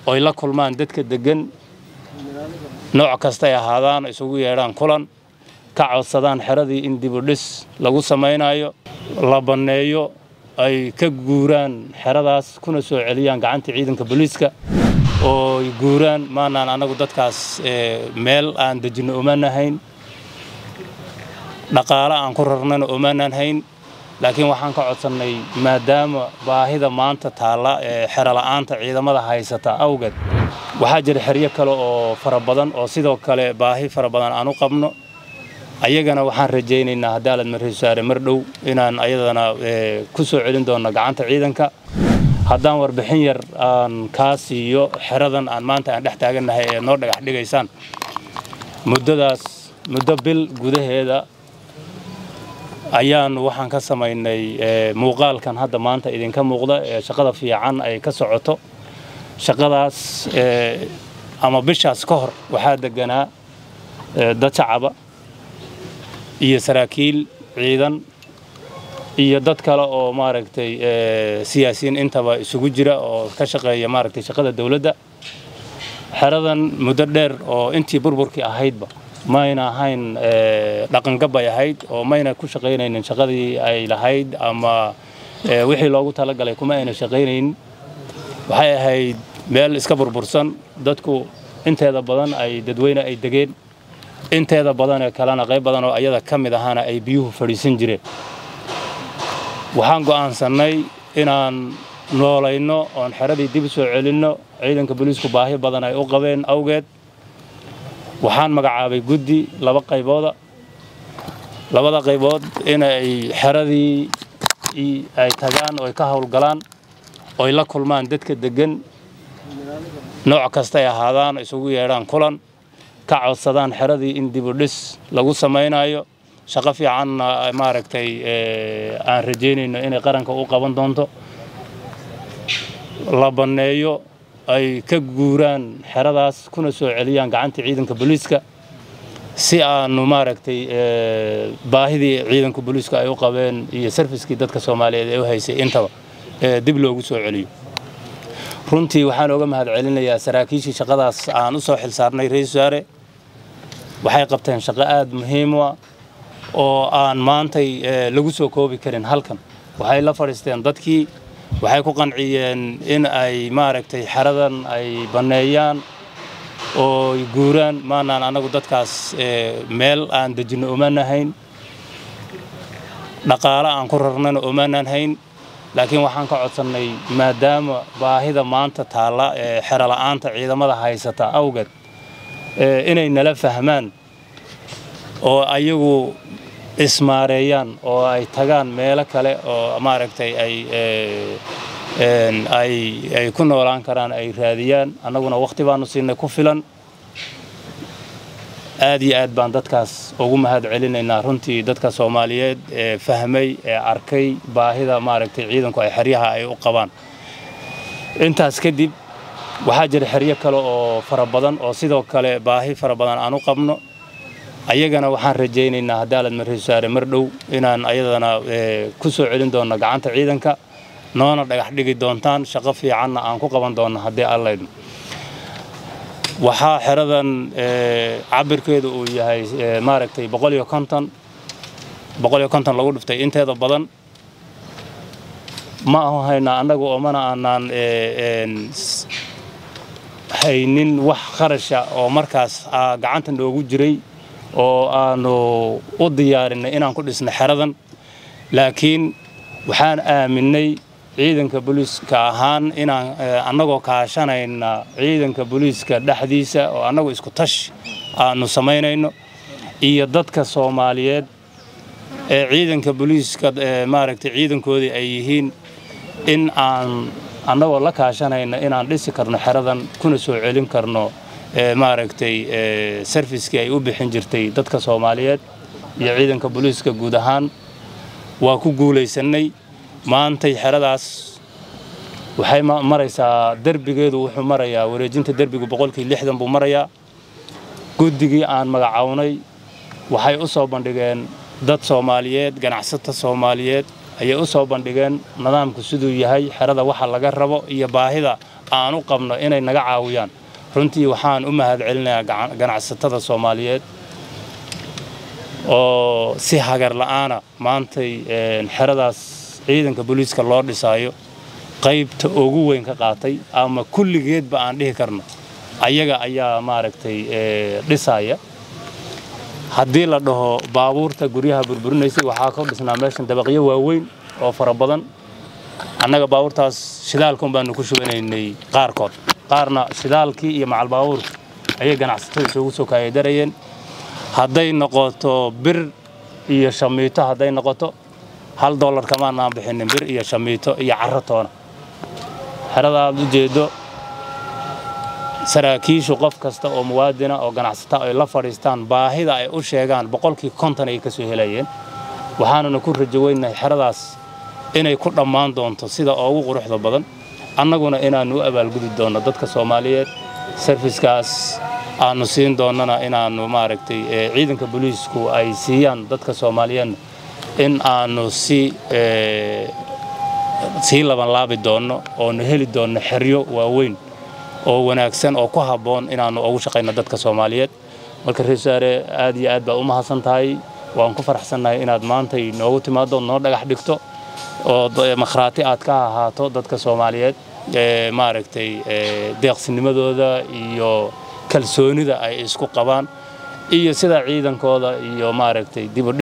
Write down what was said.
oy la kulmaan dadka deggan nooc kastay ahaadaan isugu yeedhaan kulan ka codsadaan xeradii in dibudhis lagu samaynayo la banneeyo ay ka guuraan xeradaas kuna soo celiyaan gacanta ciidanka booliiska oo guuraan maanaan annagu dadkaas meel aan dejinno omaanahayn dhaqaale aan ku rarnana omaanaan hayn laakiin waxaan ka codsannay maadaama baahida maanta taalla ee xerola'aanta ciidamada haysata awgeed waxaa jira xeryo kale oo fara badan oo sidoo kale baahi fara badan aan u qabno ayagana waxaan rajaynaynaa haddaalad marreesaare mar dhow inaan ayadana ku soo celin doonno gacanta ciidanka haddaan warbixin yar aan kaa siiyo xeradan aan maanta aan dhex taagannahay ee noo dhagax dhigaysaan muddadaas muddo bil gudaheeda ayaan waxaan ka samaynay muuqaalkan hadda maanta idinka muuqda ee shaqada fiican ay ka socoto shaqadaas ama bishaas ka hor waxaa deganaa dad shacaba iyo saraakiil ciidan iyo dad kale oo maaragtay siyaasiyiin intaba isugu jira oo ka shaqeeya maaragtay shaqada dawladda xeradan muddo dheer oo intii burburkii ahaydba mayna ahayn dhaqangabay ahayd oo mayna ku shaqaynaynin shaqadii ay lahayd ama wixii loogu talagalay kuma ayna shaqaynaynin waxay ahayd meel iska burbursan dadku inteeda badan ay dadweyne ay degeen inteeda badan ee kalena qayb badan oo ayada ka mid ahaana ay biyuhu fadhiisan jireen waxaan go'aansannay inaan noolayno oon xeradii dib u soo celinno ciidanka booliisku baahi badan ay u qabeen awgeed waxaan magacaabay guddi laba qaybooda labada qaybood inay xeradii ay tagaan oo ay ka howlgalaan oy la kulmaan dadka deggan nooc kastay ahaadaan isugu yeedhaan kulan ka codsadaan xeradii in dibudhis lagu samaynayo shaqo fiicanna maaragtay aan rajaynayno inay qaranka u qaban doonto la banneeyo ay ka guuraan xeradaas kuna soo celiyaan gacanta ciidanka booliiska si aanu maaragtay baahidii ciidanka booliiska ay u qabeen iyo sarfiskii dadka soomaaliyeed ee u haysay intaba dib loogu soo celiyo runtii waxaan oga mahad celinayaa saraakiishii shaqadaas aan u soo xil saarnay ra-isul wasaare waxay qabteen shaqo aada muhiim u ah oo aan maantay lagu soo koobi karin halkan waxay la fadhiisteen dadkii waxay ku qanciyeen in ay maaragtay xeradan ay banneeyaan oo guuraan maanaan annagu dadkaas meel aan dejinno omaanahayn dhaqaale aan ku rarnana omaanaan hayn laakiin waxaan ka codsannay maadaama baahida maanta taalla ee xerola'aanta ciidamada haysata awgeed inay nala fahmaan oo ayagu ismaareeyaan oo ay tagaan meelo kale oo maaragtay ay ay ku noolaan karaan ay raadiyaan annaguna wakhti baanu siinay ku filan aad iyo aad baan dadkaas ugu mahad celinaynaa runtii dadka soomaaliyeed ee fahmay ee arkay baahida maaragtay ciidanku ay xeryaha ay u qabaan intaas kadib waxaa jira xeryo kale oo fara badan oo sidoo kale baahi fara badan aan u qabno ayagana waxaan rajaynaynaa haddaalad marreesaare mar dhow inaan ayadana ku soo celin doonno gacanta ciidanka noona dhagax dhigi doontaan shaqo fiicanna aan ku qaban doonno haddii allaydno waxaa xeradan cabirkeedu uu yahay maaragtay boqol iyo konton boqol iyo konton lagu dhiftay inteeda badan ma ahu haynaa annagu oo mana aanaan haynin wax kharasha oo markaas gacanta noogu jiray oo aanu u diyaarinay inaan ku dhisno xeradan laakiin waxaan aaminay ciidanka booliiska ahaan inaan annagoo kaashanayna ciidanka booliiska dhexdiisa oo annagu isku tash aanu samaynayno iyo dadka soomaaliyeed ee ciidanka booliiska maaragtay ciidankoodii ay yihiin in aan annagoo la kaashanayna inaan dhisi karno xeradan kuna soo celin karno maaragtay sarfiskii ay u bixin jirtay dadka soomaaliyeed iyo ciidanka booliiska guud ahaan waa ku guulaysannay maantay xeradaas waxay maraysaa derbigeedu wuxuu marayaa wareejinta derbigu boqolkii lixdan buu marayaa guddigii aan magacawnay waxay u soo bandhigeen dad soomaaliyeed ganacsata soomaaliyeed ayay u soo bandhigeen nidaamku siduu yahay xerada waxa laga rabo iyo baahida aan u qabno inay naga caawiyaan runtii waxaan u mahad celinayaa ganacsatada soomaaliyeed oo si hagar la'aana maantay xeradaas ciidanka booliiska loo dhisaayo qaybta ugu weyn ka qaatay ama kulligeedba aan dhihi karno ayaga ayaa maaragtay dhisaya haddii la dhaho baabuurta guryaha burburinaysay waxaa ka dhisnaa meeshan dabaqyo waaweyn oo fara badan annaga baabuurtaas shidaalkan baanu ku shubanaynay qaarkood qaarna shidaalkii iyo macal baabuurka ayay ganacsatada isugu soo kaayadarayeen hadday noqoto bir iyo shamiito hadday noqoto hal dollar kamaanaan bixinin bir iyo shamiito iyo carro toona xerada aad u jeeddo saraakiishu qof kasta oo muwaadina oo ganacsata ay la fadhiistaan baahida ay u sheegaan boqolkii konton ay ka soo helayeen waxaanuna ku rajoweynahay xeradaas inay ku dhammaan doonto sida ugu quruxda badan annaguna inaannu u abaalgudi doonno dadka soomaaliyeed sarfiskaas aannu siin doonnana inaannu maaragtay ciidanka booliisku ay siiyaan dadka soomaaliyeedna in aannu si sii labanlaabi doonno oonu heli doonno xeryo waaweyn oo wanaagsan oo ku habboon inaannu ugu shaqayno dadka soomaaliyeed marka ra-isul wasaare aad iyo aad baad u mahadsan tahay waan ku faraxsannahay inaad maantay noogu timaaddo noo dhagax dhigto oo makhraati aad ka ahaato dadka soomaaliyeed maaragtay deeqsinimadooda iyo kalsoonida ay isku qabaan iyo sida ciidankooda iyo maaragtay dib